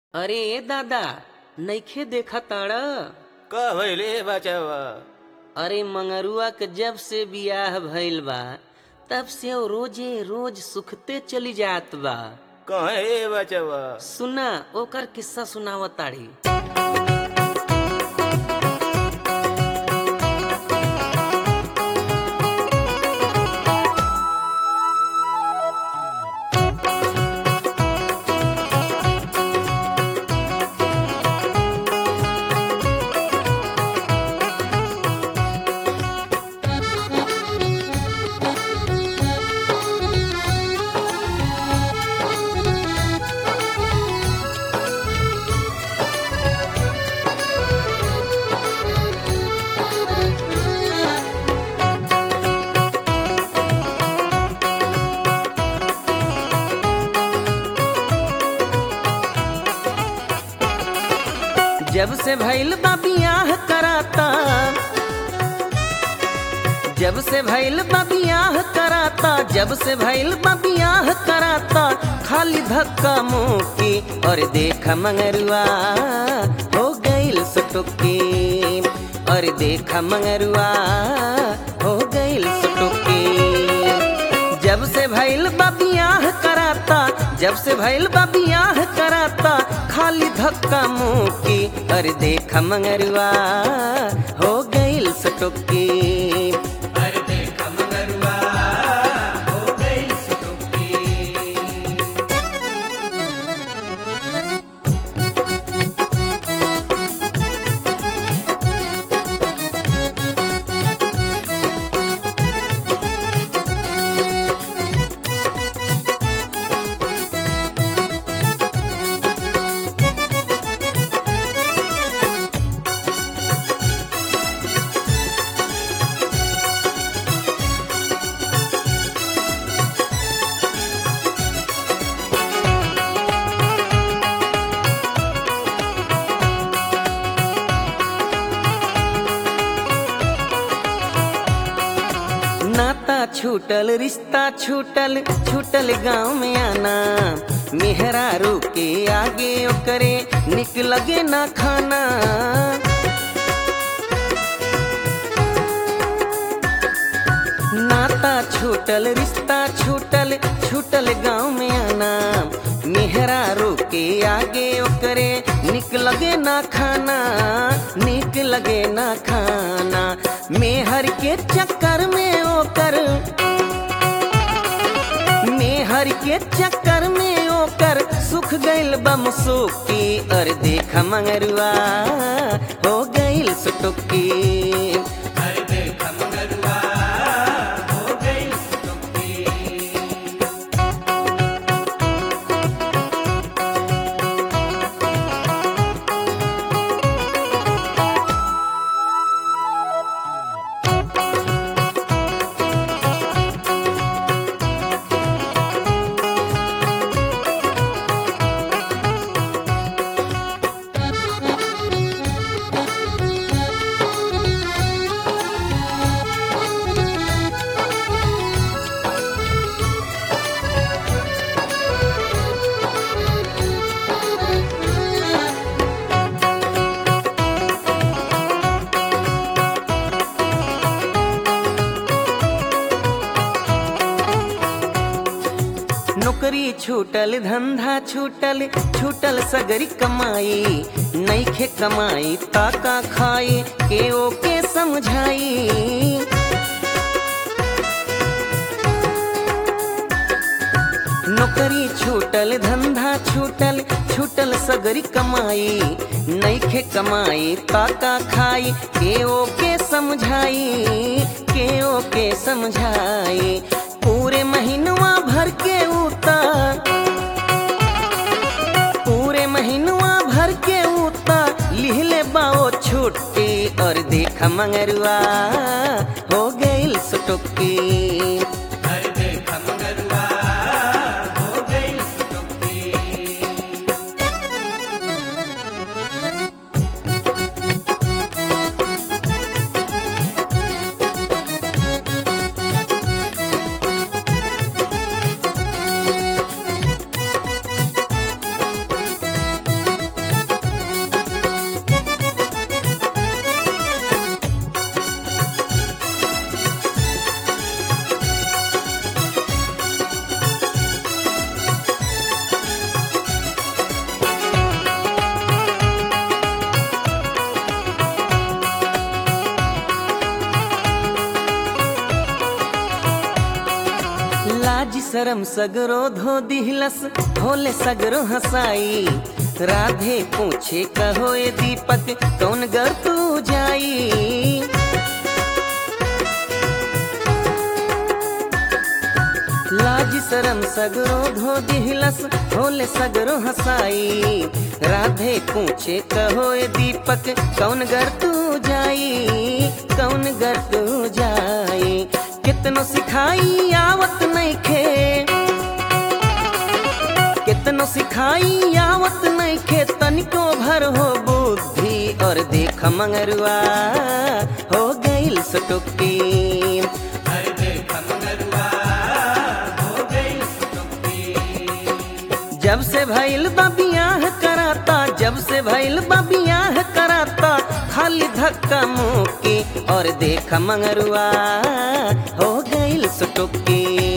अरे ए दादा नइखे देखा ताड़ा का भइले बचावा अरे मंगरुआ के जब से बियाह भइल बा तब से वो रोजे रोज सुखते चली जात बा कहे बचावा सुना ओकर किस्सा सुनावताड़ी जब से भइल बा बियाह कराता जब से भइल बा बियाह कराता जब से भइल बा बियाह कराता खाली धक्का मुक्की और देख मंगरुआ हो गइल सटुक्की और देख मंगरुआ हो गइल सटुक्की जब से भइल बा बियाह कराता जब से भइल बा बियाह कराता खाली धक्का मुक्की अरे देख मंगरुआ हो गइल सटुक्की अरे देख मंगरुआ हो गइल सटुक्की नाता छूटल रिश्ता छूटल छूटल गांव में आना मेहरारू के आगे ओकरे निक लगे ना खाना नाता छूटल रिश्ता छूटल छूटल गांव में आना मेहरारू के आगे ओकरे निक लगे ना खाना निक लगे ना खाना मेहर के चक्कर में ओकर मेहर के चक्कर में ओकर सुख गइल बम सुखी और देख मंगरुआ हो गइल सुटुक्की अरे देख मंगरुआ हो गइल सुटुक्की नौकरी छूटल धंधा छूटल छूटल सगरी कमाई नईखे कमाई ताका खाई के ओके समझाई नौकरी छूटल धंधा छूटल छूटल सगरी कमाई नईखे कमाई ताका खाई के ओके समझाई के ओके समझाई पूरे महीनवा भर के उतार पूरे महीनवा भर के उता लिहले बाओ छुट्टी और देख मंगरुआ हो गइल सुटुक्की अरे देख मंगरुआ हो गइल सुटुक्की शरम सगरो धो दिहलस होले सगरो हसाई राधे पूछे कहो ए दीपक कौन गर तू जाई लाज शरम सगरो धो दिहलस होले सगरो हसाई राधे पूछे कहो ए दीपक कौन गर तू जाई कौन गर तू जाई कितनो सिखाई आवत नहीं खे कितनो सिखाई आवत नहीं खे तनिको भर हो बुद्धि और देख मंगरुआ हो गईल सटुक्की जब से भइल बा बियाह कराता जब से भइल बा बियाह कराता खाली धक्का मुक्की और देख मंगरुआ हो गईल सुटुक्की